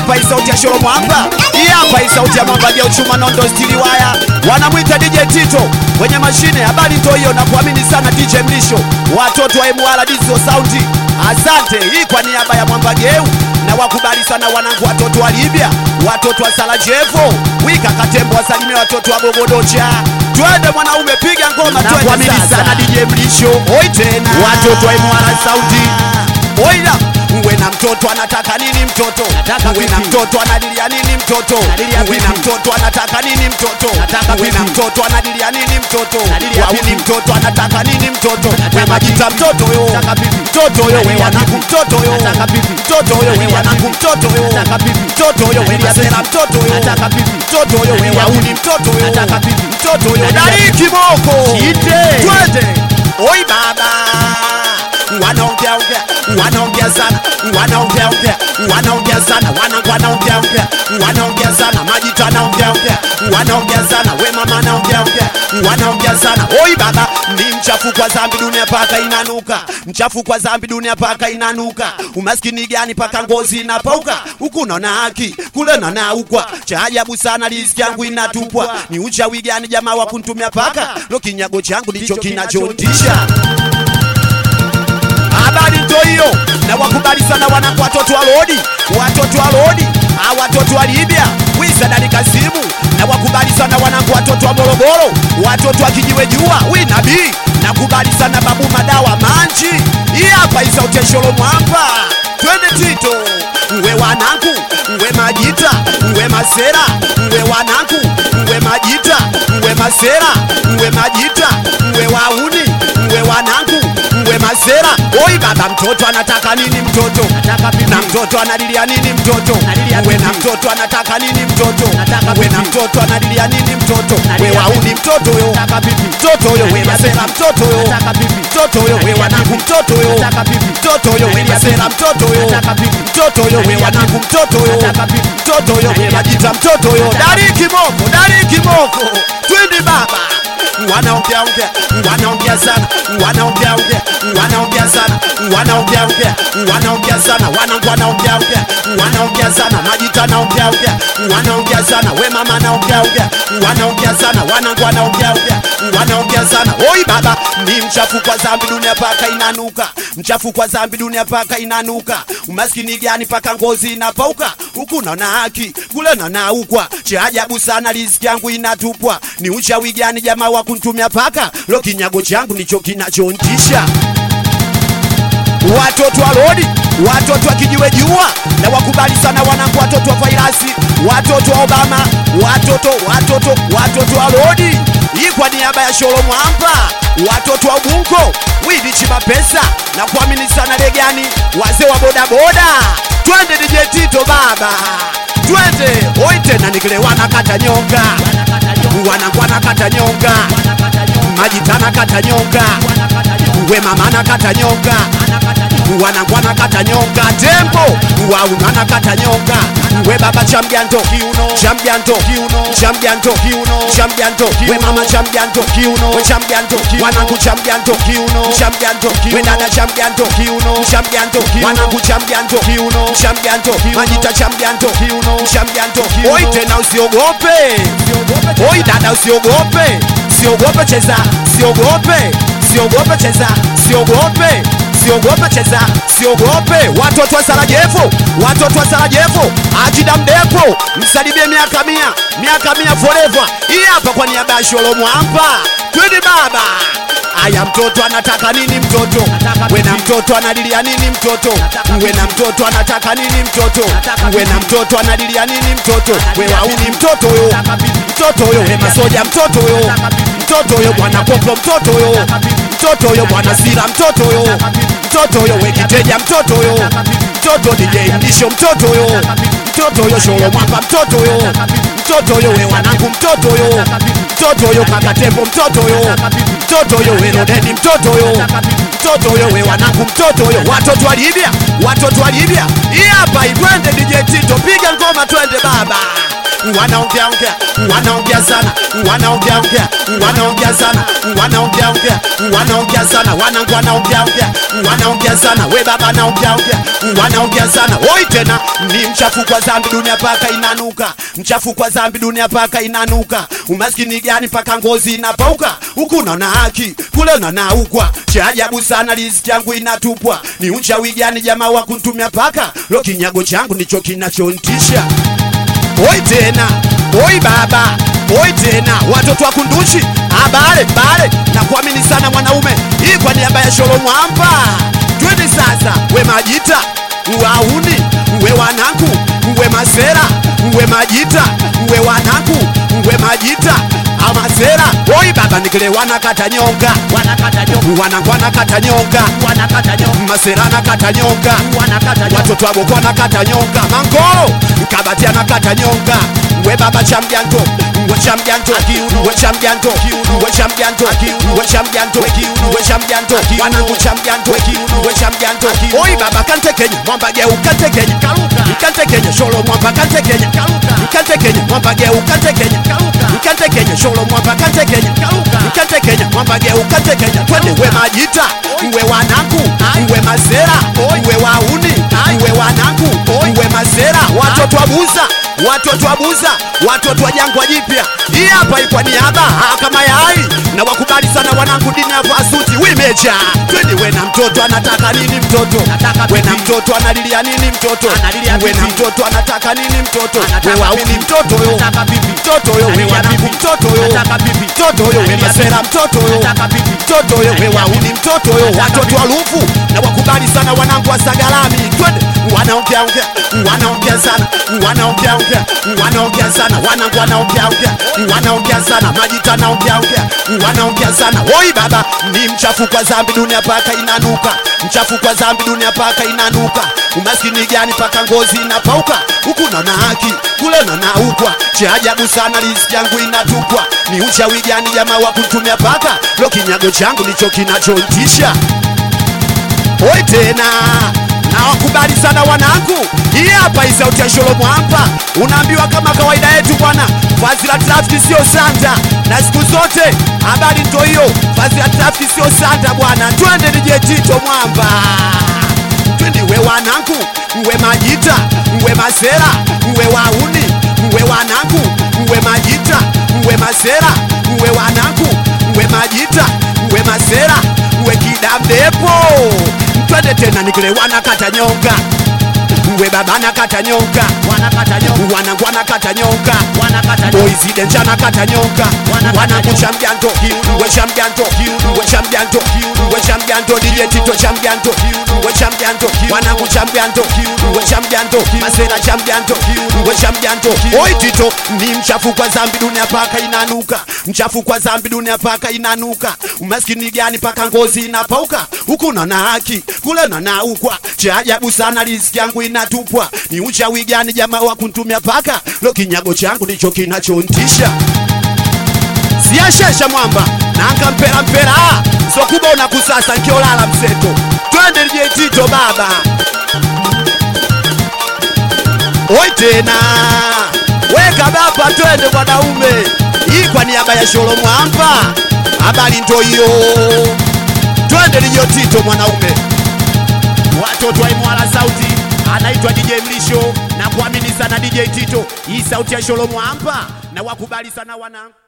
hapa hii sauti ya Sholo Mwamba, hii hapa hii sauti ya Mwamba ya uchuma nondo stili waya, wanamwita DJ Tito kwenye mashine. Habari ndio hiyo, na kuamini sana DJ Mlisho, watoto wa MWR Dizo Saundi. Asante hii kwa niaba ya Mwamba Geu na wakubali sana wanangu, watoto wa Libya, watoto wa Sarajevo, wika Katembo, wasalimia watoto wa Bogodocha. Twende mwanaume, piga ngoma, Na twende kuamini sasa. sana DJ Mlisho, Oi tena watoto wa MWR Saundi. Oila, uwe na mtoto anataka nini mtoto? Nataka uwe na pipi. mtoto anadilia nini mtoto? Nadilia uwe na pipi. mtoto anataka nini mtoto? Nataka uwe na pipi. mtoto anadilia nini mtoto? Nadilia Wauni pipi. mtoto anataka nini mtoto? Nataka We majita pipi. mtoto yo. Nataka pipi. Mtoto yo we Nadilia wanangu pipi. mtoto yo. Nataka pipi. Mtoto yo we Nadilia wanangu pipi. mtoto yo. Nataka pipi. Mtoto yo we Nadilia masera pipi. mtoto yo. Nataka pipi. Mtoto yo we Nadilia wauni pipi. mtoto yo. Nataka pipi. Mtoto yo Nadilia dari pipi. kiboko. Chite. Twende. Oi baba. Wanaongea ongea, wanaongea sana, wanaongea ongea, wanaongea sana, wana wanaongea ongea, wanaongea sana, majita anaongea ongea, wanaongea sana, we mama anaongea ongea, wanaongea sana. Oi baba, ni mchafu kwa dhambi dunia paka inanuka, mchafu kwa dhambi dunia paka inanuka. Umaskini gani paka ngozi inapauka, huku naona haki, kule naona ukwa. Cha ajabu sana riziki yangu inatupwa, ni uchawi gani jamaa wa kuntumia paka? Lo, kinyago changu ndicho kinachotisha habari ndo hiyo, na wakubali sana wanangu, watoto wa Lodi, watoto wa Lodi, ah, watoto wa Libya, wisadari Kasimu, na wakubali sana wanangu, watoto wa Morogoro, watoto wa kijiwe jua, wi nabii, nakubali sana babu madawa manchi, hii hapa isauti ya Sholo Mwamba, twende Tito, uwe wanangu, uwe majita, uwe masera, uwe wanangu, uwe majita, uwe masera, uwe majita, uwe wauni, uwe wanangu, uwe masera. Oi baba, mtoto anataka nini mtoto? Nataka pipi. Na mtoto analilia nini mtoto? Nalilia Uwe na pipi. mtoto anataka nini mtoto? Nataka Uwe na pipi. mtoto analilia nini mtoto? We Nalilia wauni pipi. mtoto yo. Nataka pipi. Mtoto yo we Nalilia masera pipi. mtoto yo. Nataka pipi. Mtoto yo we Nalilia wanangu pipi. mtoto yo. Nataka pipi. Mtoto yo we Nalilia masera pipi. mtoto yo. Nataka pipi. Mtoto yo we Nalilia wanangu pipi. mtoto yo. Nataka pipi. Mtoto yo we Nalilia majita pipi. mtoto yo. Nataka Dari kiboko, dari kiboko. Twende baba. Wanaongea ongea, wanaongea sana, wanaongea ongea, wanaongea sana, wanaongea ongea, wanaongea sana, wanangu wanaongea ongea, wanaongea sana, majita naongea ongea, wanaongea sana, we mama naongea ongea, wanaongea sana, wanangu wanaongea ongea, wanaongea sana. Oi baba, ni mchafu kwa dhambi dunia paka inanuka, mchafu kwa dhambi dunia paka inanuka. Umaskini gani paka ngozi inapauka, huku naona haki, kule naona ukwa. Cha ajabu sana riziki yangu inatupwa, ni uchawi gani jamaa wa kuntumia paka? Lo, kinyago changu ndicho kinachontisha watoto wa Lodi, watoto wa kijiwe jua, na wakubali sana wanangu, watoto wa Fairasi, watoto wa Obama, watoto watoto watoto wa Lodi, hii kwa niaba ya Sholo Mwamba, watoto wa Ubungo, Widi Chimapesa na kuamini sana Legani, wazee wa bodaboda, twende DJ Tito baba, twende oi tena nikile wanakata nyonga, wanangu wanakata nyonga, majitana kata nyonga, we mama nakata nyonga wanangu wanakata nyonga tembo waunu anakata nyonga we baba chamjanto kiuno chamjanto kiuno chamjanto kiuno chamjanto we mama chamjanto kiuno we chamjanto wanangu chamjanto kiuno chamjanto we dada chamjanto kiuno chamjanto wanangu chamjanto kiuno chamjanto majita chamjanto kiuno chamjanto oi tena usiogope oi dada usiogope siogope cheza siogope siogope cheza siogope siogope cheza siogope watoto wa Sarajevo watoto wa Sarajevo ajida mdepo msalimie miaka mia miaka mia forever hii hapa kwa niaba ya Sholo Mwamba twende baba aya mtoto anataka nini mtoto we na mtoto analilia nini mtoto we na mtoto anataka nini mtoto we na mtoto analilia nini mtoto we wauni mtoto yo mtoto yo we masoja mtoto yo mtoto yo bwana popo mtoto yo mtoto yo bwana sira mtoto yo mtoto yo we kiteja mtoto yo mtoto DJ Mdisho mtoto yo mtoto yo Sholo Mwamba mtoto yo mtoto yo we wanangu mtoto yo mtoto yo kaka tembo mtoto yo mtoto yo we Rodeni mtoto yo mtoto yo we wanangu mtoto yo watoto wa Libya watoto wa Libya hii hapa itwende DJ Tito piga ngoma twende baba wanaongea ongea wanaongea sana wanaongea ongea wanaongea sana wanaongea ongea wanaongea sana wanangu wanaongea ongea wanaongea sana we baba naongea ongea wanaongea sana oi tena ni mchafu kwa dhambi dunia paka inanuka mchafu kwa dhambi dunia paka inanuka umaskini gani paka ngozi inapauka huku naona haki kule unanaukwa cha ajabu sana riziki yangu inatupwa ni uchawi gani jamaa wa kuntumia paka lo kinyago changu ndicho kinachontisha oi tena oi baba oi tena watoto wa kunduchi abale bale na kuamini sana mwanaume hii kwa niaba ya sholo mwamba twende sasa we majita wauni we wanangu we masera we majita we wanangu we majita amasera oi baba nikile wanakata nyonga wanakata nyonga wanangu wanakata nyonga wanakata nyonga masera nakata nyonga wanakata nyonga watoto waboko nakata nyonga mangoro kabati anakata nyonga we baba cha mjanto we cha mjanto we cha mjanto we cha mjanto we cha mjanto we cha mjanto wanangu cha mjanto we cha mjanto oi baba kante kenya mwamba geu kante kenya Karuka. kante kenya sholo mwamba kante kenya Karuka. kante kenya mwamba geu kante kenya Karuka. kante kenya sholo mwamba kante kenya Karuka. kante kenya mwamba geu kante kenya twende we majita we wanangu Ai. we masera Oi. we wauni Ai. we wanangu Oi. we masera watoto wa buza watoto wa buza watoto wa jangwa jipya hii hapa ilikuwa niaba ah, kama yai na wakubali sana wanangu dini ya fasuti wimeja twende we na mtoto anataka nini mtoto Nataka we na pipi. mtoto analilia nini mtoto Analilia we na pipi. mtoto anataka nini mtoto Anataka we wauni pipi. mtoto yo Nataka pipi. mtoto yo we Analilia wanangu pipi. mtoto yo Nataka pipi. mtoto yo we Analilia masera pipi. mtoto yo Nataka pipi. mtoto yo we Analilia wauni pipi. mtoto yo Nataka watoto pipi. wa lufu na wakubali sana wanangu wa sagalami twende wanaongea ongea wanaongea sana wanaongea ongea wanaongea sana wanangu wanaongea ongea wanaongea sana majita naongea ongea wanaongea sana oi baba ni mchafu kwa dhambi dunia paka inanuka mchafu kwa dhambi dunia paka inanuka umaskini gani paka ngozi inapauka huku naona haki kule naona ukwa cha ajabu sana riziki yangu inatupwa ni uchawi gani jamaa wa kutumia paka lo kinyago changu ndicho kinachontisha oi tena na wakubali sana wanangu hii hapa hii sauti ya sholomo hapa unaambiwa kama kawaida yetu bwana vazi la trafiki sio sanda na siku zote habari ndo hiyo vazi la trafiki sio sanda bwana twende nije tito mwamba twende we wanangu we majita we masera we wauni we wanangu we majita we masera we wanangu we majita we masera we kidamdepo twende tena nikile wanakata nyonga we baba nakata nyonga wanakata nyonga wanangu wanakata nyonga wanakata nyonga boys dance nakata nyonga Wanakata wanangu nyonga. cha mjanto Kiuno. we cha mjanto Kiuno. we cha mjanto we cha mjanto DJ Tito cha mjanto we cha mjanto wanangu cha mjanto we cha mjanto masera cha mjanto we cha mjanto oi Tito ni mchafu kwa dhambi dunia paka inanuka mchafu kwa dhambi dunia paka inanuka umaskini gani paka ngozi inapauka huku naona haki kule naona ukwa cha ajabu sana riziki yangu inatupwa ni uchawi gani jamaa wa kuntumia paka lo kinyago changu ndicho kinachontisha siyashesha mwamba nanga mpera mpera sokuba unakusasa nkiolala mseto twende lije tito baba oi tena weka baba twende mwanaume hii kwa niaba ya sholo mwamba habari ndo hiyo twende lijo tito mwanaume watoto wa imwala sauti anaitwa dj mlisho na kuamini sana dj tito hii sauti ya sholo mwamba na wakubali sana wanangu